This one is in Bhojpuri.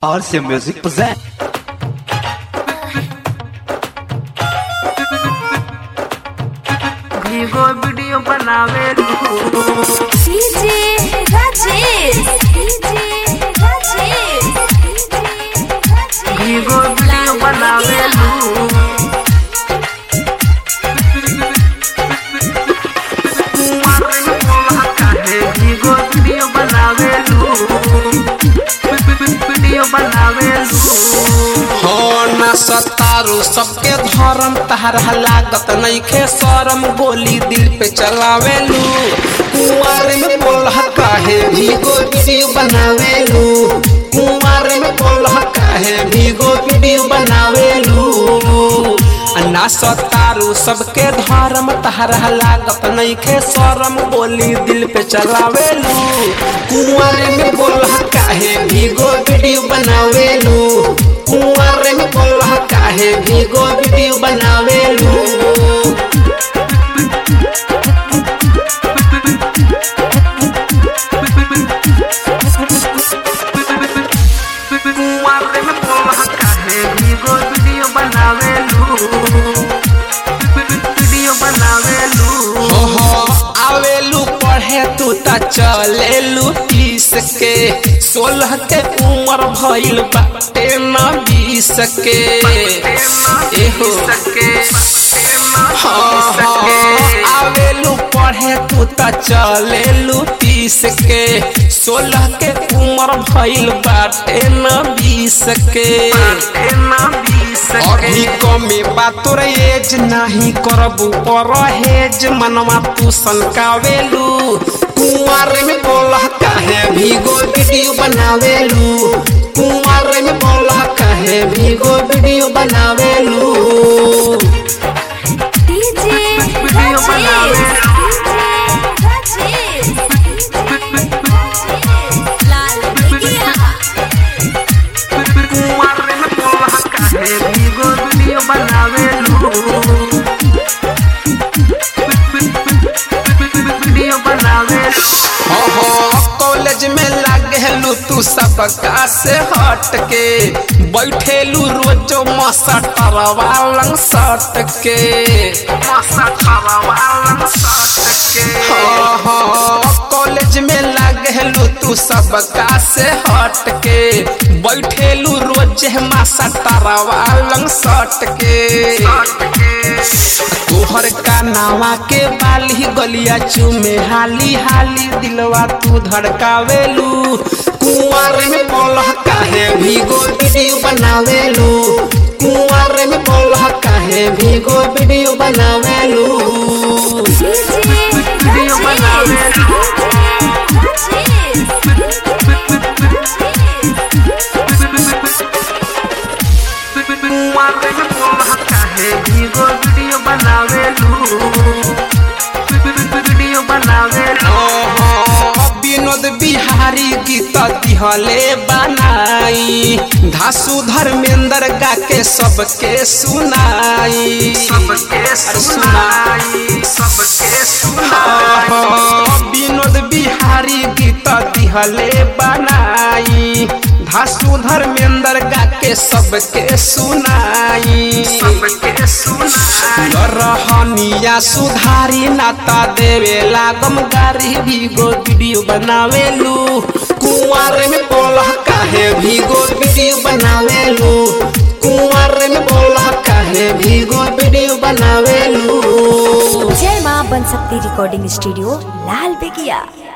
RC Music present. भीगो वीडियो बनावे डीजे राजेश डीजे राजेश भीगो वीडियो बनावे भीगो वीडियो बनावे वीडियो बनावे हो न सतारू सबके धर्म तहरा लागत नइखे शरम गोली दिल पे चलावेलू कुंवर में बोलह काहे भीगो वीडियो बनावेलू कुंवर में बोलह काहे भीगो वीडियो बनावेलू ना सतारू सबके धर्म तहरा लागत नइखे शरम गोली दिल पे चलावेलू कुंवर में बोलह काहे भीगो वीडियो बनावेलू कुंवर में बोलह काहे भीगो वीडियो बनावेलू कुंवारे में बोलह काहे भीगो वीडियो बनावे वीडियो बनावे ओहो आवेलू पढ़े तू त चलेलू तीस के सोलह के उम्र भइल बाटे न बीस के एहो हाँ, हाँ, आवेलू पढ़े तू त चलेलू तीस के सोलह के उम्र भइल बाटे न बीस के अभी कमे बा तोर एज नाही करबू परहेज मनवा तू सनकावेलू कुंवर में बोलह काहे भीगो वीडियो बनावेलू कुंवर में बोलह काहे भीगो वीडियो बनावेलू डीजे वीडियो बनावे। राजेश लाल बिगिया कुंवारे में बोलह काहे भीगो वीडियो बनावे वीडियो बनावे हाँ हाँ कॉलेज में लागेलू तू सबका से हट के बैठेलू रोजो मसटर वालंग सट के मसा खरवालन सट के हाँ हाँ कॉलेज में लागेलू तू सबका से हट के बैठेलू रोज मसटर वालंग सट के सट के तोहर का नावा के बाली गलिया चूमे हाली हाली दिलवा तू धड़कावेलू कुंवर में बोलह काहे भीगो वीडियो बनावेलू कुंवर में बोलह काहे भीगो वीडियो बनावेलू वीडियो बनावे। कुंवारे में बोलह काहे भीगो वीडियो बनावे वीडियो बनावे विनोद बिहारी गीत दिहले बनाई धासु धर्मेंद्र गा के सबके सुनाई सबके सुनाई सबके सुनाई विनोद बिहारी गीत दिहले बनाई धासु धर्मेंद्र गा के सबके सुनाई सबके सुनाई रहनिया सुधारी नाता देवे लागम गारी भीगो वीडियो बनावेलू कुंवर में बोलह काहे भीगो वीडियो बनावेलू कुंवर में बोलह काहे भीगो वीडियो बनावेलू जय मां बन सकती रिकॉर्डिंग स्टूडियो लाल बेगिया